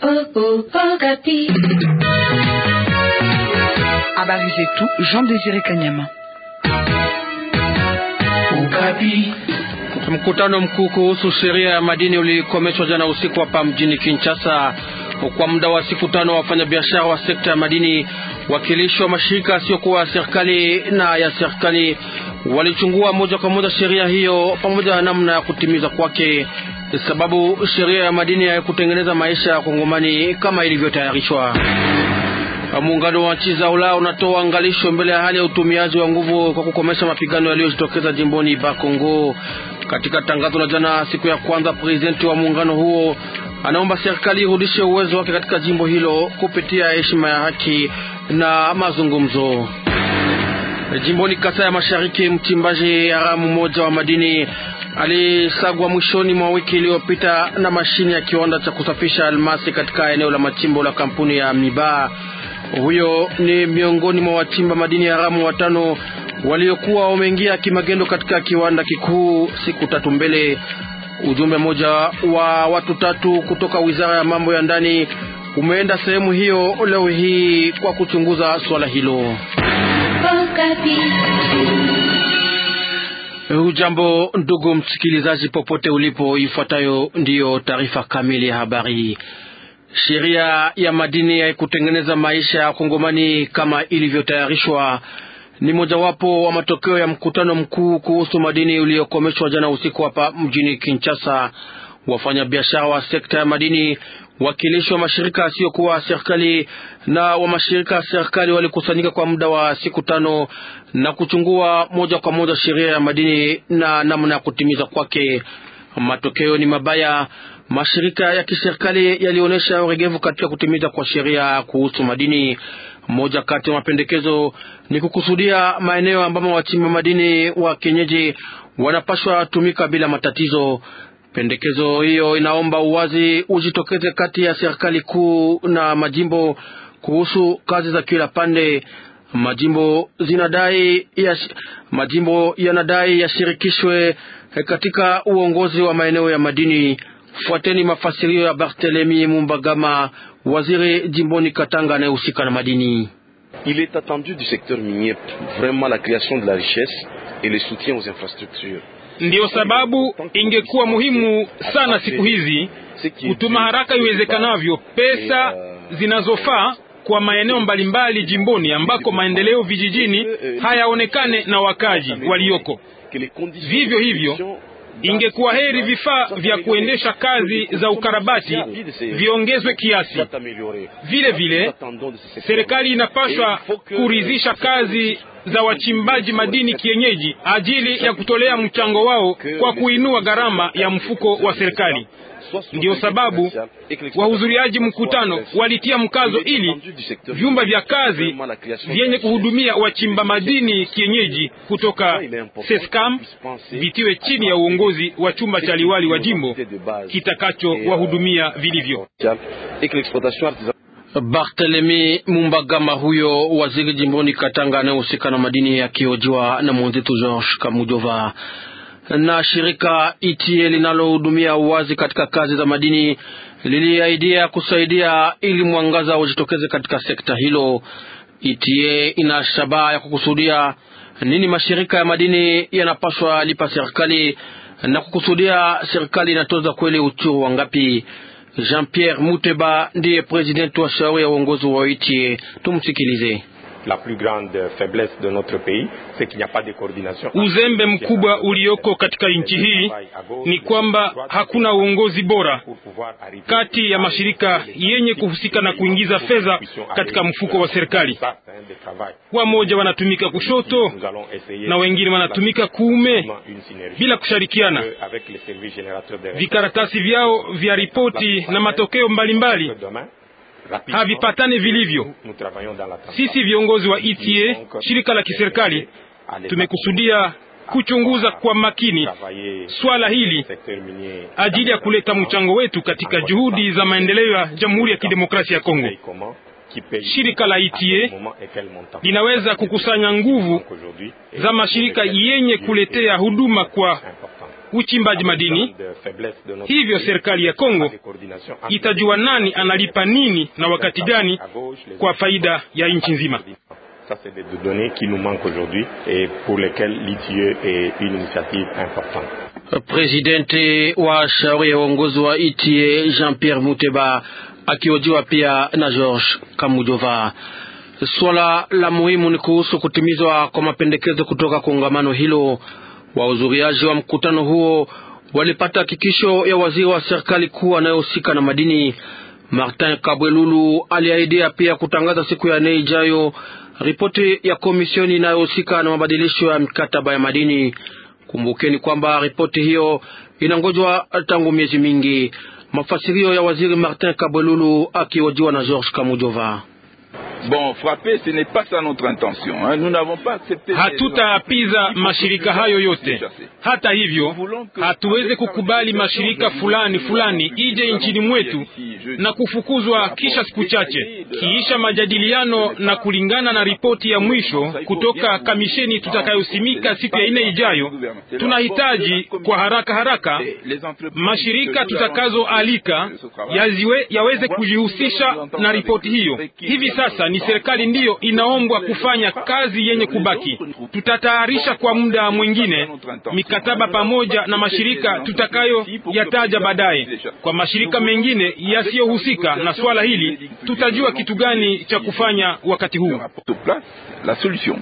Habari zetu Jean Désiré Kanyama. Mkutano mkuu kuhusu sheria ya madini ulikomeshwa jana usiku hapa mjini Kinshasa. Kwa muda wa siku tano, wafanyabiashara wa sekta ya madini, wakilishi wa mashirika yasiyokuwa ya serikali na ya serikali walichungua moja kwa moja sheria hiyo pamoja na namna ya kutimiza kwake, sababu sheria ya madini haikutengeneza maisha ya Kongomani kama ilivyotayarishwa. Muungano wa nchi za Ulaya unatoa angalisho mbele ya hali ya utumiaji wa nguvu kwa kukomesha mapigano yaliyojitokeza jimboni Bakongo. Katika tangazo la jana siku ya kwanza, prezidenti wa muungano huo anaomba serikali irudishe uwezo wake katika jimbo hilo kupitia heshima ya haki na mazungumzo. Jimboni Kasai ya Mashariki, mchimbaji haramu mmoja wa madini alisagwa mwishoni mwa wiki iliyopita na mashine ya kiwanda cha kusafisha almasi katika eneo la machimbo la kampuni ya Miba. Huyo ni miongoni mwa wachimba madini haramu watano waliokuwa wameingia kimagendo katika kiwanda kikuu siku tatu mbele. Ujumbe mmoja wa watu tatu kutoka wizara ya mambo ya ndani umeenda sehemu hiyo leo hii kwa kuchunguza swala hilo. Hujambo ndugu msikilizaji, popote ulipo, ifuatayo ndiyo taarifa kamili ya habari. Sheria ya madini haikutengeneza maisha ya Kongomani kama ilivyotayarishwa. Ni mojawapo wa matokeo ya mkutano mkuu kuhusu madini uliokomeshwa jana usiku hapa mjini Kinshasa. Wafanyabiashara wa sekta ya madini, wakilishi wa mashirika yasiyokuwa serikali na wa mashirika ya serikali walikusanyika kwa muda wa siku tano na kuchungua moja kwa moja sheria ya madini na namna ya kutimiza kwake. Matokeo ni mabaya. Mashirika ya kiserikali yalionyesha uregevu katika kutimiza kwa sheria kuhusu madini. Moja kati ya mapendekezo ni kukusudia maeneo ambamo wachimba madini wa kienyeji wanapashwa tumika bila matatizo. Pendekezo hiyo inaomba uwazi ujitokeze kati ya serikali kuu na majimbo kuhusu kazi za kila pande. Majimbo zinadai ya, majimbo yanadai yashirikishwe katika uongozi wa maeneo ya madini. Fuateni mafasirio ya Barthelemy Mumbagama, waziri jimboni Katanga anayehusika na madini. Il est attendu du secteur minier vraiment la création de la richesse et le soutien aux infrastructures. Ndiyo sababu ingekuwa muhimu sana siku hizi kutuma haraka iwezekanavyo pesa zinazofaa kwa maeneo mbalimbali jimboni ambako maendeleo vijijini hayaonekane na wakaji walioko. Vivyo hivyo ingekuwa heri vifaa vya kuendesha kazi za ukarabati viongezwe kiasi. Vile vile serikali inapaswa kuridhisha kazi za wachimbaji madini kienyeji ajili ya kutolea mchango wao kwa kuinua gharama ya mfuko wa serikali. Ndiyo sababu wahudhuriaji mkutano walitia mkazo ili vyumba vya kazi vyenye kuhudumia wachimba madini kienyeji kutoka Sescam vitiwe chini ya uongozi wa chumba cha liwali wa jimbo kitakacho wahudumia vilivyo. Barthelemy Mumbagama, huyo waziri jimboni Katanga anayehusika na madini, akiojiwa na mwenzetu George Kamujova. Na shirika ITIE linalohudumia uwazi katika kazi za madini liliaidia kusaidia ili mwangaza ujitokeze katika sekta hilo. ITIE ina shabaha ya kukusudia nini mashirika ya madini yanapaswa lipa serikali na kukusudia serikali inatoza kweli uchuru wangapi. Jean-Pierre Muteba ndiye presidenti wa shauri ya uongozi wa ITIE. Tumsikilize. La plus grande faiblesse de notre pays c'est qu'il n'y a pas de coordination. Uzembe mkubwa ulioko katika nchi hii ni kwamba hakuna uongozi bora kati ya mashirika yenye kuhusika na kuingiza fedha katika mfuko wa serikali. Wamoja wanatumika kushoto na wengine wanatumika kuume bila kushirikiana. Vikaratasi vyao vya ripoti na matokeo mbalimbali mbali havipatane vilivyo. Sisi viongozi wa ETA, shirika la kiserikali, tumekusudia kuchunguza kwa makini swala hili ajili ya kuleta mchango wetu katika juhudi za maendeleo ya Jamhuri ya Kidemokrasia ya Kongo. Shirika la ETA linaweza kukusanya nguvu za mashirika yenye kuletea huduma kwa uchimbaji madini. Hivyo serikali ya Kongo itajua nani analipa nini na wakati gani kwa faida ya nchi nzima. Ça, c'est des données qui nous manquent aujourd'hui et pour lesquelles l'ITIE est une initiative importante. Presidenti wa shauri ya uongozi wa ITIE Jean-Pierre Muteba akihojiwa pia na George Kamujova. Swala la muhimu ni kuhusu kutimizwa kwa mapendekezo kutoka kongamano hilo. Wahudhuriaji wa mkutano huo walipata hakikisho ya waziri wa serikali kuu anayehusika na madini Martin Kabwelulu. Aliahidia pia kutangaza siku ya nne ijayo ripoti ya komisioni inayohusika na mabadilisho ya mikataba ya madini. Kumbukeni kwamba ripoti hiyo inangojwa tangu miezi mingi. Mafasirio ya waziri Martin Kabwelulu akihojiwa na George Kamujova. Bon, frapper, ce n'est pas ça notre intention. Hein. Nous n'avons pas accepté. Hatutaapiza mashirika hayo yote. Hata hivyo, hatuwezi kukubali mashirika fulani fulani ije nchini mwetu na kufukuzwa kisha siku chache, kiisha majadiliano na kulingana na ripoti ya mwisho kutoka kamisheni tutakayosimika siku ya ine ijayo. Tunahitaji kwa haraka haraka mashirika tutakazoalika yaziwe yaweze kujihusisha na ripoti hiyo. Hivi sasa ni serikali ndiyo inaombwa kufanya kazi yenye kubaki. Tutatayarisha kwa muda mwingine mikataba pamoja na mashirika tutakayo yataja baadaye. Kwa mashirika mengine yasiyohusika na swala hili, tutajua kitu gani cha kufanya wakati huu. La solution.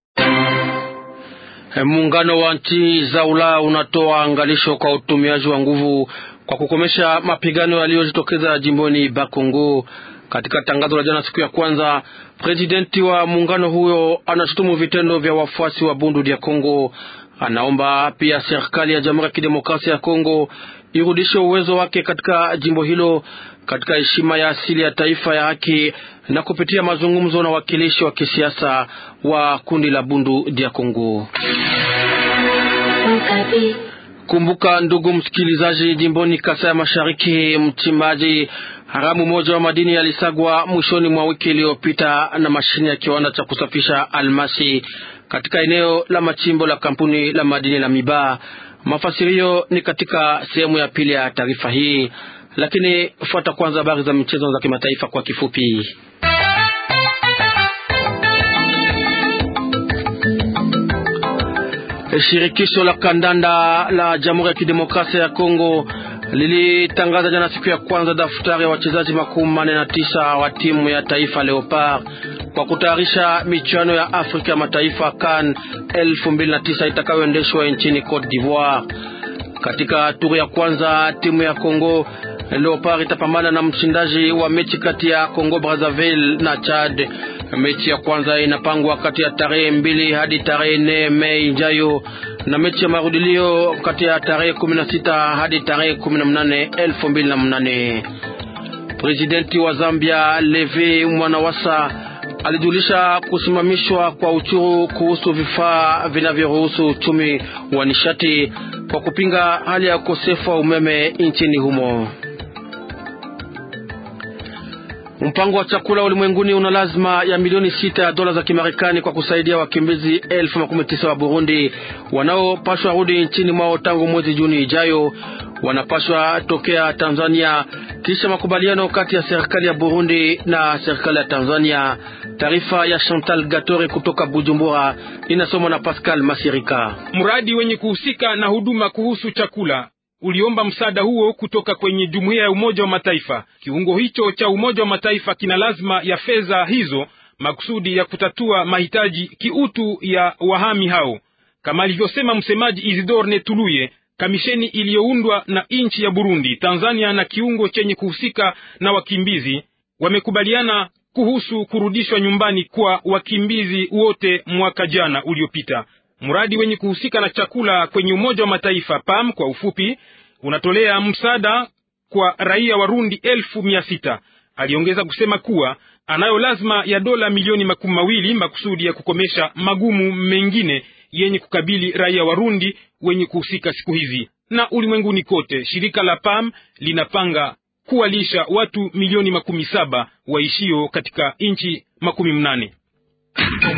Muungano wa nchi za Ulaya unatoa angalisho kwa utumiaji wa nguvu kwa kukomesha mapigano yaliyojitokeza jimboni Bakongo. Katika tangazo la jana siku ya kwanza, presidenti wa muungano huyo anashutumu vitendo vya wafuasi wa Bundu dia Kongo. Anaomba pia serikali ya Jamhuri ya Kidemokrasia ya Kongo irudishe uwezo wake katika jimbo hilo katika heshima ya asili ya taifa ya haki na kupitia mazungumzo na wakilishi wa kisiasa wa kundi la Bundu dia Kongo. Kumbuka ndugu msikilizaji, jimboni Kasai ya Mashariki, mchimbaji haramu mmoja wa madini yalisagwa mwishoni mwa wiki iliyopita na mashine ya kiwanda cha kusafisha almasi katika eneo la machimbo la kampuni la madini la Miba. Mafasirio ni katika sehemu ya pili ya taarifa hii, lakini fuata kwanza habari za michezo za kimataifa kwa kifupi. Shirikisho la kandanda la Jamhuri ya Kidemokrasia ya Kongo lilitangaza jana siku ya kwanza daftari ya wachezaji makumi manne na tisa wa timu ya taifa Leopard kwa kutayarisha michuano ya Afrika ya mataifa CAN 2009 itakayoendeshwa nchini Cote d'Ivoire. Katika turu ya kwanza timu ya Kongo Leopard itapambana na mshindaji wa mechi kati ya Kongo Brazzaville na Chad. Mechi ya kwanza inapangwa kati ya tarehe mbili hadi tarehe nne Mei ijayo na mechi ya marudilio kati ya tarehe kumi na sita hadi tarehe kumi na mnane elfu mbili na mnane. Presidenti wa Zambia Levi Mwanawasa alijulisha kusimamishwa kwa uchuru kuhusu vifaa vinavyoruhusu uchumi wa nishati kwa kupinga hali ya ukosefu wa umeme nchini humo. Mpango wa chakula ulimwenguni una lazima ya milioni sita ya dola za Kimarekani kwa kusaidia wakimbizi elfu makumi tisa wa Burundi wanaopashwa rudi nchini mwao tangu mwezi Juni ijayo. Wanapashwa tokea Tanzania kisha makubaliano kati ya serikali ya Burundi na serikali ya Tanzania. Taarifa ya Chantal Gatore kutoka Bujumbura inasomwa na Pascal Masirika. Mradi wenye kuhusika na huduma kuhusu chakula uliomba msaada huo kutoka kwenye jumuiya ya Umoja wa Mataifa. Kiungo hicho cha Umoja wa Mataifa kina lazima ya fedha hizo makusudi ya kutatua mahitaji kiutu ya wahami hao, kama alivyosema msemaji Isidore Netuluye. Kamisheni iliyoundwa na nchi ya Burundi, Tanzania na kiungo chenye kuhusika na wakimbizi wamekubaliana kuhusu kurudishwa nyumbani kwa wakimbizi wote mwaka jana uliopita. Mradi wenye kuhusika na chakula kwenye Umoja wa Mataifa PAM kwa ufupi, unatolea msaada kwa raia Warundi elfu mia sita. Aliongeza kusema kuwa anayo lazima ya dola milioni makumi mawili makusudi ya kukomesha magumu mengine yenye kukabili raia Warundi wenye kuhusika siku hizi. Na ulimwenguni kote, shirika la PAM linapanga kuwalisha watu milioni makumi saba waishio katika nchi makumi mnane.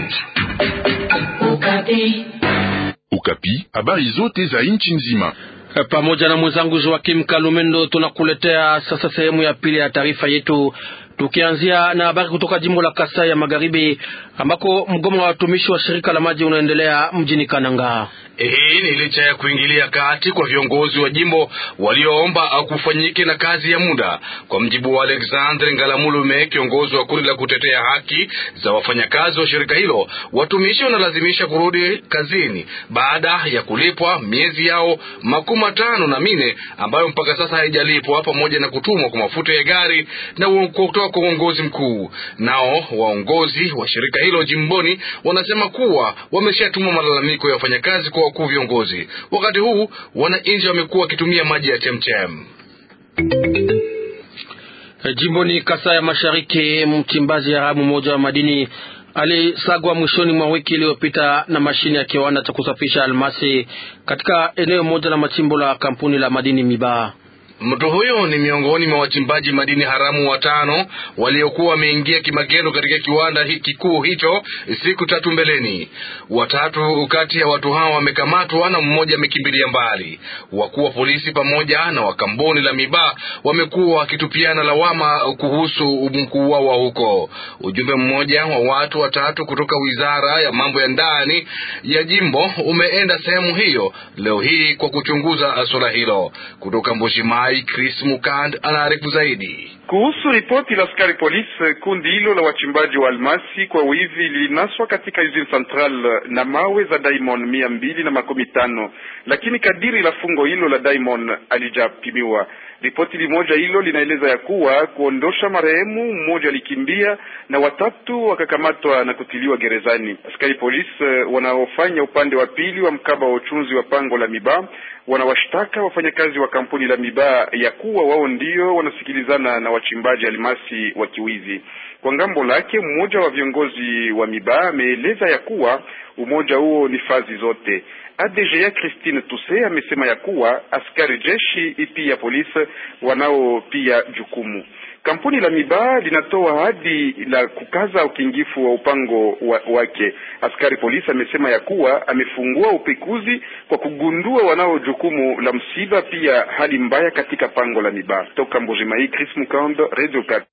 Ukapi, habari zote za nchi nzima pamoja na mwenzangu Joakim Kalumendo tunakuletea sasa sehemu ya pili ya taarifa yetu, tukianzia na habari kutoka jimbo la Kasai ya Magharibi ambako mgomo wa watumishi wa shirika la maji unaendelea mjini Kananga. Hii ni licha ya kuingilia kati kwa viongozi wa jimbo walioomba kufanyike na kazi ya muda. Kwa mjibu wa Alexandre Ngalamulume, kiongozi wa kundi la kutetea haki za wafanyakazi wa shirika hilo, watumishi wanalazimisha kurudi kazini baada ya kulipwa miezi yao makumi matano na mine ambayo mpaka sasa haijalipwa, pamoja na kutumwa kwa mafuta ya gari na kutoka kwa uongozi mkuu. Nao waongozi wa shirika hilo jimboni wanasema kuwa wameshatuma malalamiko ya wafanyakazi kwa wakuu viongozi. Wakati huu wananchi wamekuwa wakitumia maji ya chemchem. Jimboni Kasai ya Mashariki, mchimbaji haramu mmoja wa madini alisagwa mwishoni mwa wiki iliyopita na mashine ya kiwanda cha kusafisha almasi katika eneo moja la machimbo la kampuni la madini Mibaa. Mtu huyo ni miongoni mwa wachimbaji madini haramu watano waliokuwa wameingia kimagendo katika kiwanda kikuu hicho siku tatu mbeleni. Watatu kati ya watu hao wamekamatwa na mmoja amekimbilia mbali. Wakuu wa polisi pamoja na wa kampuni la Mibaa wamekuwa wakitupiana lawama kuhusu mkuu wao wa huko. Ujumbe mmoja wa watu watatu kutoka wizara ya mambo ya ndani ya jimbo umeenda sehemu hiyo leo hii kwa kuchunguza suala hilo. Kutoka Mbushimai Chris Mukand anaarifu zaidi kuhusu ripoti la askari polisi. Kundi hilo la wachimbaji wa almasi kwa wivi lilinaswa katika usine central na mawe za diamond mia mbili na makumi tano, lakini kadiri la fungo hilo la diamond alijapimiwa. Ripoti limoja hilo linaeleza ya kuwa kuondosha marehemu mmoja alikimbia na watatu wakakamatwa na kutiliwa gerezani. Askari polisi wanaofanya upande wa pili wa mkaba wa uchunzi wa pango la Mibaa wanawashtaka wafanyakazi wa kampuni la Mibaa ya kuwa wao ndio wanasikilizana na wachimbaji almasi wa kiwizi. Kwa ngambo lake, mmoja wa viongozi wa Mibaa ameeleza ya kuwa umoja huo ni fazi zote. ADGA Christine Tuse amesema ya kuwa askari jeshi pia polisi wanao pia jukumu. Kampuni la Mibaa linatoa ahadi la kukaza ukingifu wa upango wa, wake. Askari polisi amesema ya kuwa amefungua upekuzi kwa kugundua wanao jukumu la msiba, pia hali mbaya katika pango la Mibaa. Toka Mbujimai, Chris Mukando, Radio Kat.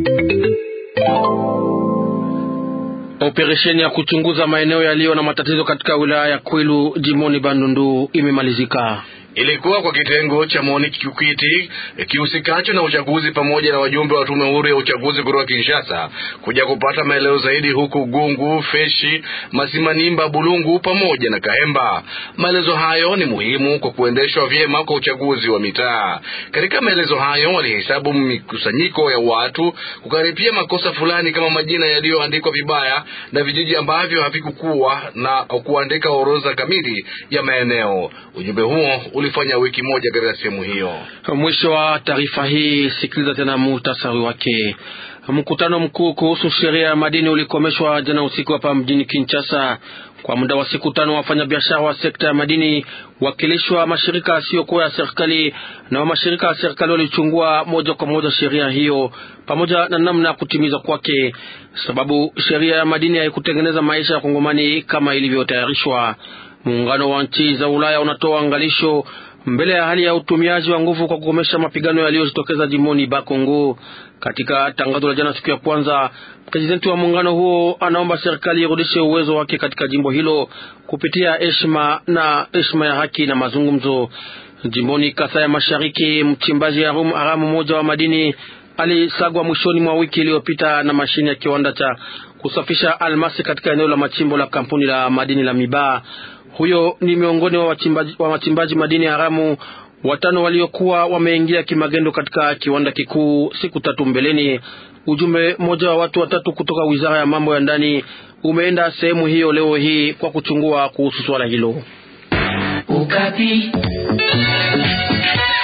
Operesheni ya kuchunguza maeneo yaliyo na matatizo katika wilaya ya Kwilu jimboni Bandundu imemalizika. Ilikuwa kwa kitengo cha MONUC Kikwiti kihusikacho na uchaguzi pamoja na wajumbe wa tume huru ya uchaguzi kutoka Kinshasa kuja kupata maelezo zaidi huku Gungu, Feshi, Masimanimba, Bulungu pamoja na Kahemba. Maelezo hayo ni muhimu kwa kuendeshwa vyema kwa uchaguzi wa mitaa. Katika maelezo hayo walihesabu mikusanyiko ya watu, kukaripia makosa fulani kama majina yaliyoandikwa vibaya na vijiji ambavyo havikukuwa na kuandika orodha kamili ya maeneo. Ujumbe huo ulifanya wiki moja katika sehemu hiyo. Mwisho wa taarifa hii, sikiliza tena muhtasari wake. Mkutano mkuu kuhusu sheria ya madini ulikomeshwa jana usiku hapa mjini Kinshasa. Kwa muda wa siku tano, wafanyabiashara wa sekta ya madini, wakilishi wa mashirika yasiyokuwa ya serikali na wa mashirika ya serikali walichungua moja kwa moja sheria hiyo pamoja na namna ya kutimizwa kwake, sababu sheria ya madini haikutengeneza maisha ya Kongomani kama ilivyotayarishwa. Muungano wa nchi za Ulaya unatoa angalisho mbele ya hali ya utumiaji wa nguvu kwa kukomesha mapigano yaliyojitokeza jimboni Bakongo. Katika tangazo la jana siku ya kwanza, prezidenti wa muungano huo anaomba serikali irudishe uwezo wake katika jimbo hilo kupitia heshima na heshima ya haki na mazungumzo. Jimboni Kasai ya Mashariki, mchimbaji haramu mmoja wa madini alisagwa mwishoni mwa wiki iliyopita na mashine ya kiwanda cha kusafisha almasi katika eneo la machimbo la kampuni la madini la Mibaa. Huyo ni miongoni wa wachimbaji, wa wachimbaji madini haramu watano waliokuwa wameingia kimagendo katika kiwanda kikuu siku tatu mbeleni. Ujumbe mmoja wa watu watatu kutoka wizara ya mambo ya ndani umeenda sehemu hiyo leo hii kwa kuchungua kuhusu swala hilo. Ukapi.